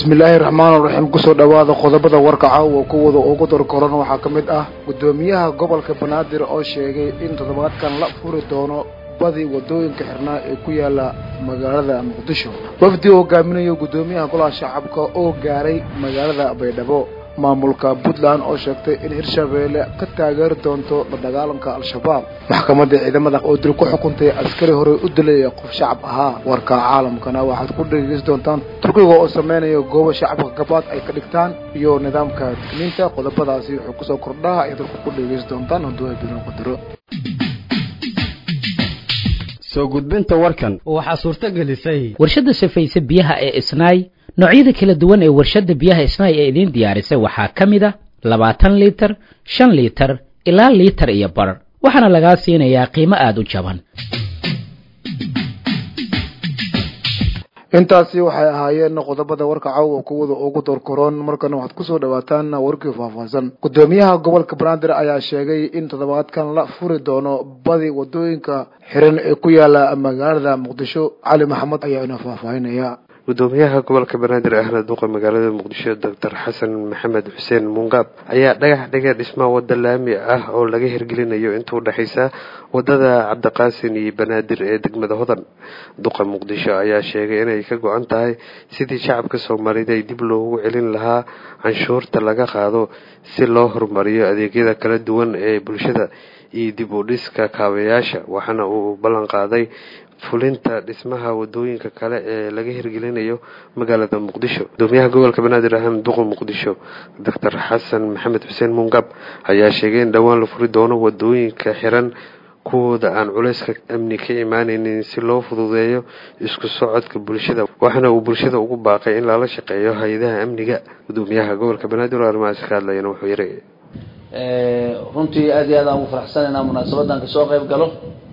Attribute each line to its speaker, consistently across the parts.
Speaker 1: bismillaahi raxmaan raxiim kusoo dhowaada qodobada warka caawa kuwada ugu darkoran waxaa ka mid ah guddoomiyaha gobolka banaadir oo sheegay in toddobaadkan la furi doono badi wadooyinka xirnaa ee ku yaala magaalada muqdisho wafdi hogaaminayo guddoomiyaha golaha shacabka oo gaaray magaalada baydhabo maamulka puntland oo sheegtay in hirshabeelle ka taageeri doonto la dagaalanka al-shabaab maxkamadda ciidamada oo dil ku xukuntay askari horey u dilay qof shacab ahaa warka caalamkana waxaad ku dhegeysan doontaan turkiga oo sameynaya goobo shacabka gabaad ay ka dhigtaan iyo nidaamka digniinta qodobadaasi wuxuu kusoo kordhaa ay dalku ku dhegeysan doontaan hadduu ay bidin qadaro
Speaker 2: soo gudbinta warkan
Speaker 3: waxaa suurto gelisay
Speaker 4: warshadda safayse biyaha ee isnaay noocyada kala duwan ee warshadda biyaha isnaay ee idiin diyaarisay waxaa ka mid a labaatan liitar shan liitar ilaa liitar iyo bar waxaana lagaa siinayaa qiimo aada u jaban
Speaker 1: intaasi waxay ahaayeen qodobada warka caawa kuwada ugu doorkoroon markana waxaad kusoo dhawaataan warkii faahfaahsan guddoomiyaha gobolka banaadir ayaa sheegay in toddobaadkan la furi doono badi wadooyinka xiran ee ku yaala magaalada muqdisho cali maxamed ayaa ina faahfaahinaya
Speaker 5: gudoomiyaha gobolka banaadir ahna duqa magaalada muqdisho doctor xasan maxamed xuseen mungaab ayaa dhagax dhigay dhismaa wada laami ah oo laga hirgelinayo inta udhexaysa wadada cabdiqaasin iyo banaadir ee degmada hodan duqa muqdisho ayaa sheegay inay ka go-an tahay sidii shacabka soomaalida ay dib loogu celin lahaa canshuurta laga qaado si loo horumariyo adeegyada kala duwan ee bulshada iyo dib u dhiska kaabayaasha waxaana uu ballan qaaday fulinta dhismaha wadooyinka kale ee laga hirgelinayo magaalada muqdisho gudoomiyaha gobolka banaadir ahaan duqa muqdisho doctor xasan maxamed xuseen mungab ayaa sheegay in dhowaan la furi doono wadooyinka xiran kuwooda aan culayska amni ka imaaneynin si loo fududeeyo isku socodka bulshada waxaana uu bulshada ugu baaqay in lala shaqeeyo hay-adaha amniga gudoomiyaha gobolka banaadir oo arrimahaasi ka hadlayana wuxuu yiri
Speaker 6: runtii aada iyo aad aan ugu faraxsan inaan munaasabadan kasoo qayb galo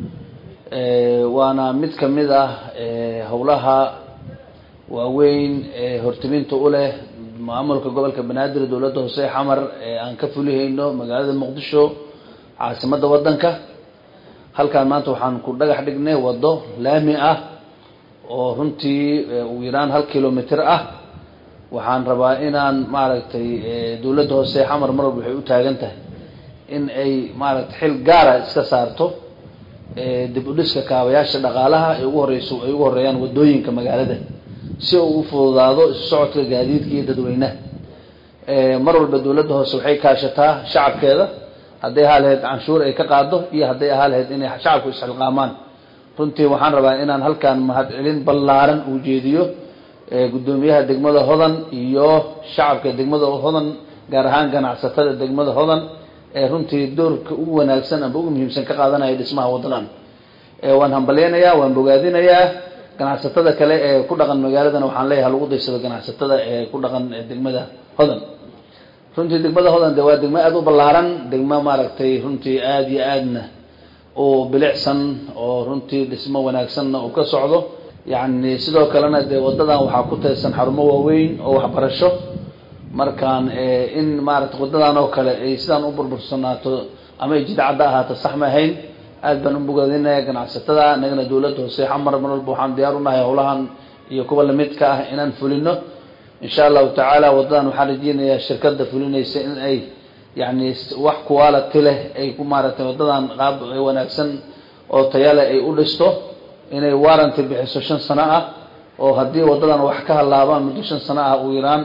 Speaker 6: waana mid ka mid ah howlaha waaweyn ee hortiminta u leh maamulka gobolka banaadir dowladda hoose xamar ee aan ka fulihayno magaalada muqdisho caasimadda waddanka halkaan maanta waxaan ku dhagax dhignay waddo laami ah oo runtii ugu yaraan hal kilomitr ah waxaan rabaa inaan maaragtay dowladda hoose xamar mar walba waxay u taagan tahay in ay maaragtay xil gaara iska saarto dib u dhiska kaabayaasha dhaqaalaha ay ugu horeyso ay ugu horeeyaan wadooyinka magaalada si uu u fududaado isu socodka gaadiidka iyo dadweynaha mar walba dowladda hoose waxay kaashataa shacabkeeda hadday ahaa lahayd canshuur ay ka qaado iyo hadday ahaa lahayd inay shacabku isxilqaamaan runtii waxaan rabaa inaan halkaan mahadcelin ballaaran uu jeediyo guddoomiyaha degmada hodan iyo shacabka degmada hodan gaar ahaan ganacsatada degmada hodan ee runtii doorka ugu wanaagsan amba ugu muhiimsan ka qaadanaya dhismaha wadadan waan hambalyeynayaa waan bogaadinayaa ganacsatada kale ee ku dhaqan magaaladana waxaan leeyahay halagu daysado ganacsatada ee ku dhaqan degmada hodan runtii degmada hodan de waa degmo aada u ballaaran degmo maaragtay runtii aada iyo aadna oo bilicsan oo runtii dhismo wanaagsanna uu ka socdo yacni sidoo kalena dee wadadan waxaa ku taysan xarumo waaweyn oo waxbarasho markaan in maaragtay wadadan oo kale ay sidaan u burbursanaato ama ay jidcadda ahaato sax ma ahayn aad baan u bogaadinaya ganacsatada nagana dowladda hoose xamar mar walba waxaan diyaar unahay howlahan iyo kuwa lamidka ah inaan fulino insha allahu tacaala wadadan waxaan rajeynayaa shirkada fulinaysa in ay yani wax quality leh ay ku maaragtay wadadan qaab wanaagsan oo tayale ay u dhisto inay warranty bixiso shan sano ah oo haddii wadadan wax ka halaabaan muddo shan sano ah uu yaraan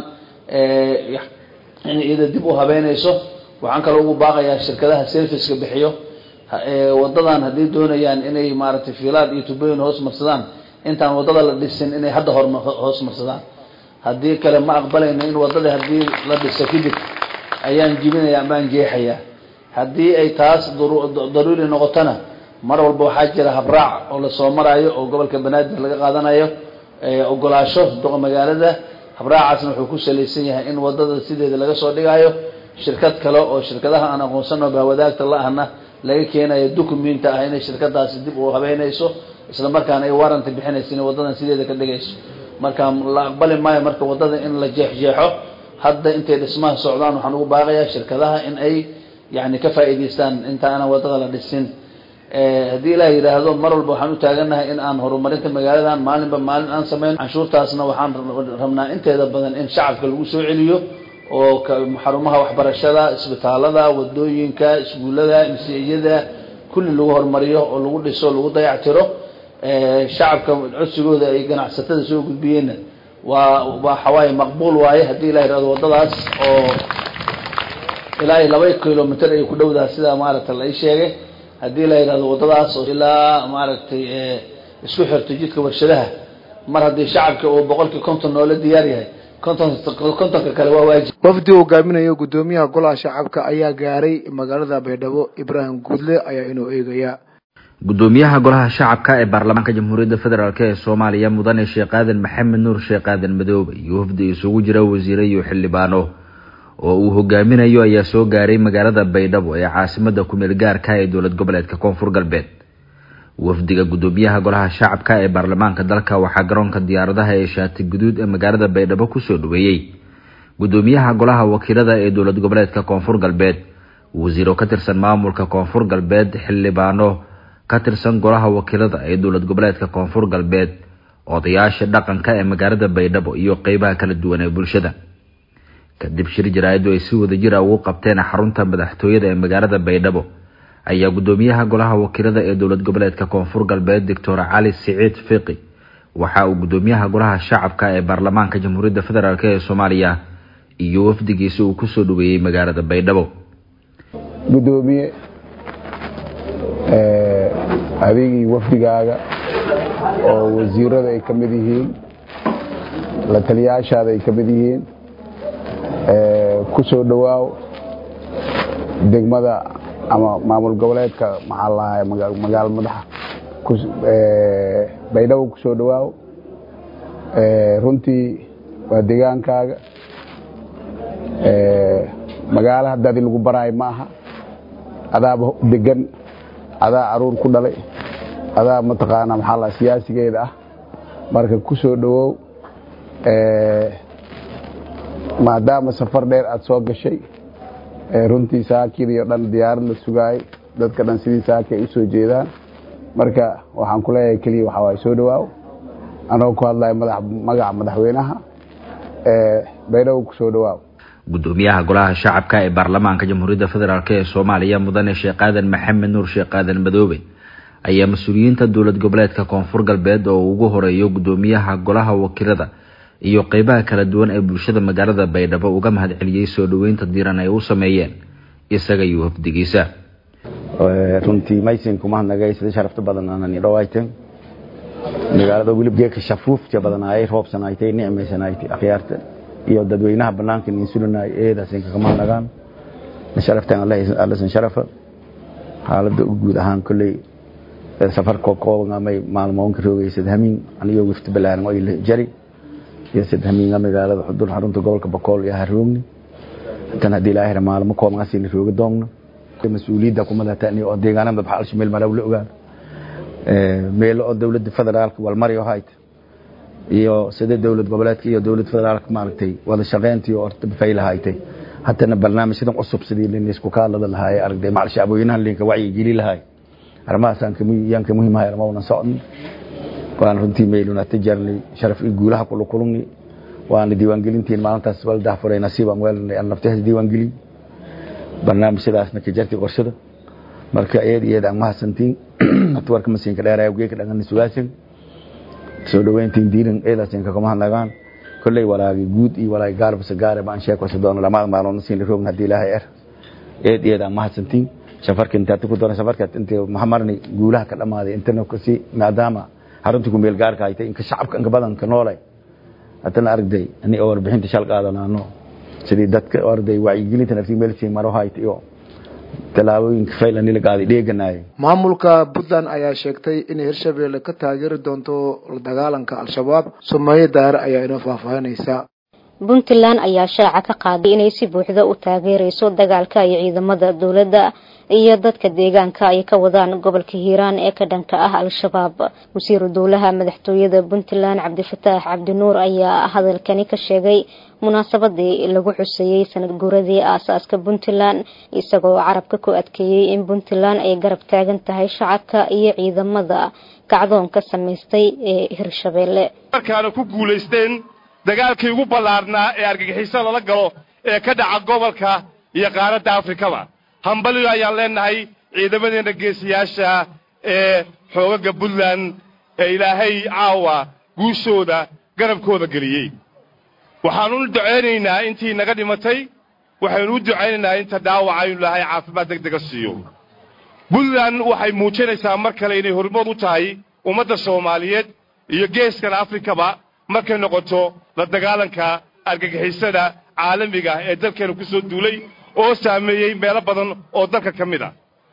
Speaker 6: in iyada dib u habeynayso waxaan kaloo ugu baaqayaa shirkadaha serviceka bixiyo wadadan haddii doonayaan inay maaragtay fiilaad iyo tubooyin hoos marsadaan intaan wadada la dhisin inay hadda hor hoos marsadaan haddii kale ma aqbalayno in wadada haddii la dhiso kadib ayaan jibinaya amaan jeexaya haddii ay taas daruuri noqotona mar walba waxaa jira habraac oo lasoo maraayo oo gobolka banaadir laga qaadanayo ogolaasho duqa magaalada habraacaasna wuxuu ku salaysan yahay in wadada sideeda laga soo dhigaayo shirkad kale oo shirkadaha aan aqoonsano bahwadaagta la ahna laga keenayo documenta ah inay shirkadaasi dib u habeynayso isla markaana ay warranty bixinayso inay wadadan sideeda ka dhigayso marka la aqbali maayo marka wadada in la jeexjeexo hadda intay dhismaha socdaan waxaan ugu baaqayaa shirkadaha in ay yani ka faa'iidaystaan inta aanan wadada la dhisin haddii ilaah yidhaahdo mar walba waxaan u taagannahay in aan horumarinta magaaladan maalinba maalin aan sameyn canshuurtaasna waxaan rabnaa inteeda badan in shacabka lagu soo celiyo oo xarumaha waxbarashada isbitaalada wadooyinka iskuullada msiyada kulli lagu horumariyo oo lagu dhiso lagu dayactiro shacabka codsigooda ay ganacsatada soo gudbiyeenna waa waxawaaye maqbuul waaye haddii ilah yidhahdo waddadaas oo ilaa iyo laba kilomitr ay ku dhowdaha sidaa maaragtay la ii sheegay haddii la yidhahdo waddadaas oo ilaa maaragtay isku xirto jidka warshadaha mar haddii shacabka uu boqolkii konton noola diyaar yahay konton kontonka kale waa waajib
Speaker 1: wafdi hoggaaminayo guddoomiyaha golaha shacabka ayaa gaaray magaalada baydhabo ibraahim guudle ayaa inuu eegaya
Speaker 3: guddoomiyaha golaha shacabka ee baarlamaanka jamhuuriyadda federaalk ee soomaaliya mudane sheekh aadan maxamed nuur sheekh aadan madoobe iyo wafdi isugu jira wasiire iyo xildhibaano oo uu hogaaminayo ayaa soo gaaray magaalada baydhabo ee caasimada kumeel gaarka ee dowlad goboleedka koonfur galbeed wafdiga guddoomiyaha golaha shacabka ee baarlamaanka dalka waxaa garoonka diyaaradaha ee shaati guduud ee magaalada baydhabo kusoo dhaweeyey guddoomiyaha golaha wakiilada ee dowlad goboleedka koonfur galbeed wasiiro ka tirsan maamulka koonfur galbeed xildhibaano ka tirsan golaha wakiilada ee dowlad goboleedka koonfur galbeed odayaasha dhaqanka ee magaalada baydhabo iyo qeybaha kala duwan ee bulshada kadib shir jaraa'iddu ay si wada jira ugu qabteen xarunta madaxtooyada ee magaalada baydhabo ayaa guddoomiyaha golaha wakiilada ee dowlad goboleedka koonfur galbeed doctor cali siciid fiqi waxa uu guddoomiyaha golaha shacabka ee baarlamaanka jamhuuriyadda federaalk ee soomaaliya iyo wafdigiisa uu kusoo dhaweeyey magaalada baydhabo
Speaker 7: gudoomiye adigii wafdigaaga oo wasiirada ay ka mid yihiin la taliyaashaada ay ka mid yihiin ku soo dhowaaw degmada ama maamul goboleedka maxaa lahaa magaalo madaxa baydhabo ku soo dhowaaw runtii waa degaankaaga magaalo haddaadi lagu baraayo ma aha adaaba degan adaa caruur ku dhalay adaa mataqaanaa maxaa lahaa siyaasigeeda ah marka ku soo dhowow maadaama safar dheer aad soo gashay runtii saakidii dhan diyaarad la sugaayay dadka dhan sidii saaki ay u soo jeedaan marka waxaan ku leeyahay keliya waxaa waay soo dhowaaw anagoo ku hadlaya magaca madaxweynaha baydhabo ku soo dhowaaw
Speaker 3: guddoomiyaha golaha shacabka ee baarlamaanka jamhuuriyadda federaalk ee soomaaliya mudane sheekh aadan maxamed nuur sheekh aadan madoobe ayaa mas-uuliyiinta dowlad goboleedka koonfur galbeed oo ugu horeeyo guddoomiyaha golaha wakiilada iyo qeybaha kala duwan ee bulshada magaalada baydhabo uga mahad celiyey soo dhoweynta diiran ay u sameeyeen isaga iyo wafdigiisa
Speaker 8: runtii maysinka mahadnagay sida sharafta badan aanan idhawayteen magaalada welib geeka shafuufta badanaayay roobsanaaytay nicmaysanaaytay akhyaarta iyo dadweynaha banaanka ninsulinay eedaasin kaga mahadnagaan sharaftan allasan sharafa xaaladda guud ahaan kolley safarka koobangamay maalmoonka roogay sadhamiin anigoo wifti balaaran ay jari iyo sadhamiinga magaalada xudur xarunta gobolka bakool iyo haroogni tan haddii ilaahira maalmo koobangaasina rooga doogno mas-uuliyadda kumadatan oo deegaanada baxaalsha meel maraw la ogaado meelo oo dowladda federaalka walmari oo hayta iyo sida dowlad goboleedka iyo dowlad federaalka maaragtay wada shaqeyntii oo fayla haytay hatana barnaamijyadan cusub sidii linisku ka hadlada lahaay aragtay macal shacbooyinahan linka wacyi geli lahaay arrimahaasaan yaan ka muhiimahay armawna socon waan runtii meyluna tijarnay sharaf iyo guulaha kula kulumni waana diiwaangelintiin maalintaas waldah furay nasiibaan weelanay aan naftahaas diiwaangelin barnaamijyadaasna ka jartay qorshada marka eed iyo eed aan mahadsantiin atwarka masiinka dheeraya geeka dhangana sugaasan soo dhaweyntiin diiran eedaasin kagama hadnagaan kolley walaagi guud iyo walaagi gaarbasa gaare baan sheekwasa doono lamaad maaloodna siin roogna haddii ilaahay er eed iyo eed aan mahadsantiin safarka intaad ku doona safarka intii mahamarni guulaha ka dhamaaday intana kasi maadaama xarunta ku meel gaarka haytay inka shacabka inka badanka noolay haddana aragday ani oo warbixinta shal qaadanaano sidii dadka arday wacyigelinta naftii meelsii maro hayta iyo tallaabooyinka fayl ani la qaaday dheeganaayay
Speaker 1: maamulka puntland ayaa sheegtay inay hirshabeelle ka taageeri doonto la dagaalanka al-shabaab sumeeye daare ayaa inoo faahfaahinaysa
Speaker 9: puntland ayaa shaaca ka qaaday inay si buuxda u taageereyso dagaalka ay ciidamada dowladda iyo dadka deegaanka ay ka wadaan gobolka hiiraan ee ka dhanka ah al-shabaab wasiiru dowlaha madaxtooyada puntland cabdifataax cabdinuur ayaa hadalkani ka sheegay munaasabadii lagu xuseeyey sanad guuradii aasaaska puntland isagoo carabka ku adkeeyey in puntland ay garab taagan tahay shacabka iyo ciidamada kacdoonka samaystay ee hirshabeelle
Speaker 10: markaana ku guulaysteen dagaalkii ugu ballaarnaa ee argagixiso lala galo ee ka dhaca gobolka iyo qaaradda afrikaba hambaliyo ayaan leenahay ciidamadeenna geesiyaasha ee xoogaga puntland ee ilaahay caawa guushooda garabkooda geliyey waxaanu u ducaynaynaa intii naga dhimatay waxaynu u ducaynaynaa inta dhaawaca inu ilaahay caafimaad deg dega siiyo puntland waxay muujinaysaa mar kale inay hormood u tahay ummadda soomaaliyeed iyo geeskan afrikaba markay noqoto la dagaalanka argagixisada caalamiga ee dalkeena ku soo duulay oo saameeyey meelo badan oo dalka ka mid a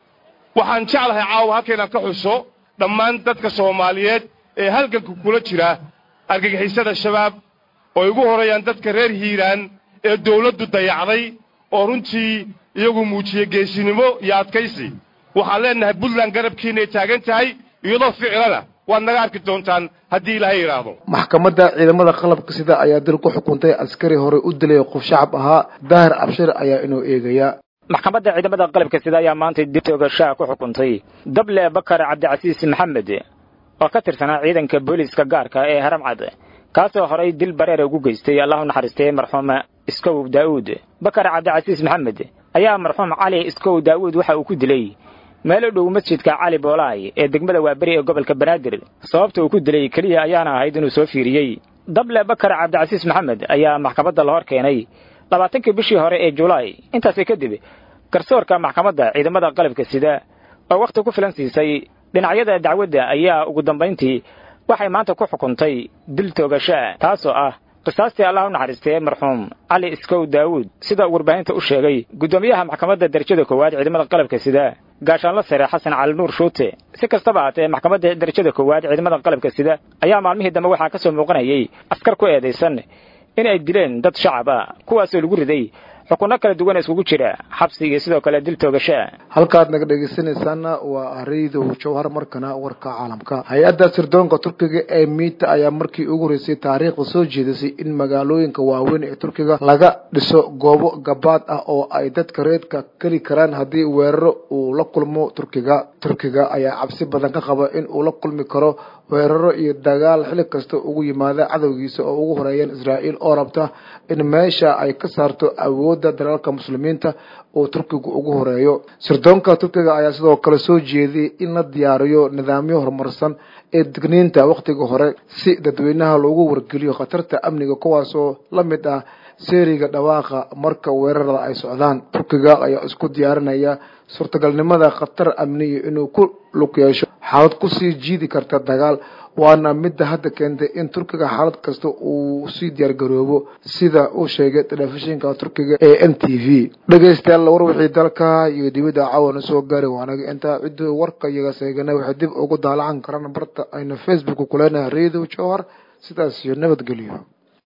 Speaker 10: waxaan jeclahay caawa halkaynaan ka xuso dhammaan dadka soomaaliyeed ee halganka kula jira argagixisada shabaab oo ugu horreeyaan dadka reer hiiraan ee dawladdu dayacday oo runtii iyagu muujiyey geesinimo iyo adkaysi waxaan leennahay puntland garabkiinay taagan tahay iyadoo ficilana waad naga arki doontaan haddii ilaahay yidhaahdo
Speaker 1: maxkamadda ciidamada qalabka sida ayaa dil ku xukuntay askari hore u dilay qof shacab ahaa daahir abshir ayaa inuu eegayaa
Speaker 11: maxkamadda ciidamada qalabka sida ayaa maanta dib toogashaha ku xukuntay dable bakar cabdicasiis maxamed oo ka tirsanaa ciidanka booliiska gaarka ee haramcad kaasoo horay dil bareera ugu geystay allahu naxariistay marxuum iskow daa'uud bakar cabdicasiis maxamed ayaa marxuum cali iskow daa'uud waxa uu ku dilay meel u dhow masjidka cali boolaay ee degmada waaberi ee gobolka banaadir sababta uu ku dilay keliya ayaana ahayd inuu soo fiiriyey dable bakar cabdicasiis maxamed ayaa maxkamadda la hor keenay labaatankii bishii hore ee julaay intaasi kadib garsoorka maxkamadda ciidamada qalabka sida oo wakhti ku filan siisay dhinacyada dacwadda ayaa ugu dambayntii waxay maanta ku xukuntay dil toogashaa taasoo ah qisaastii allah u naxariistee marxuum cali iskow daawuud sida uu warbaahinta u sheegay guddoomiyaha maxkamadda darajada koowaad ciidamada qalabka sida gaashaanla sare xasan cali nuur shuute si kastaba haatee maxkamadda darajada koowaad ciidamada qalabka sida ayaa maalmihii dambe waxaa ka soo muuqanayay askar ku eedaysan in ay dileen dad shacab ah kuwaasoo lagu riday xukunno kala duwan iskugu jira xabsi iyo sidoo kale dil toogashaa
Speaker 1: halkaad naga dhegeysanaysaana waa raydow jawhar markana warka caalamka hay-adda sirdoonka turkiga ee miita ayaa markii ugu horeysay taariikhda soo jeedisay in magaalooyinka waaweyn ee turkiga laga dhiso goobo gabaad ah oo ay dadka reedka geli karaan haddii weeraro uu la kulmo turkiga turkiga ayaa cabsi badan ka qaba in uu la kulmi karo weeraro iyo dagaal xili kasta ugu yimaada cadowgiisa oo ugu horeeyaan israa'iil oo rabta in meesha ay ka saarto awoodda dalalka muslimiinta oo turkigu ugu horeeyo sirdoonka turkiga ayaa sidoo kale soo jeediyey in la diyaariyo nidaamyo horumarsan ee digniinta wakhtiga hore si dadweynaha loogu wargeliyo khatarta amniga kuwaasoo la mid ah seeriga dhawaaqa marka weerarada ay socdaan turkiga ayaa isku diyaarinaya suurtagalnimada khatar amniya inuu ku lug yeesho xaalad kusii jiidi karta dagaal waana midda hadda keentay in turkiga xaalad kasta uu sii diyaargaroobo sida uu sheegay telefishinka turkiga ee n t v dhegeystayaal war wixii dalka iyo dibadda caawana soo gaari waanaga intaa cidduu warka iyaga seegana waxay dib ugu daalacan karaan barta aynu facebook kuleenahay radio jowhar sidaas iyo nabadgelyo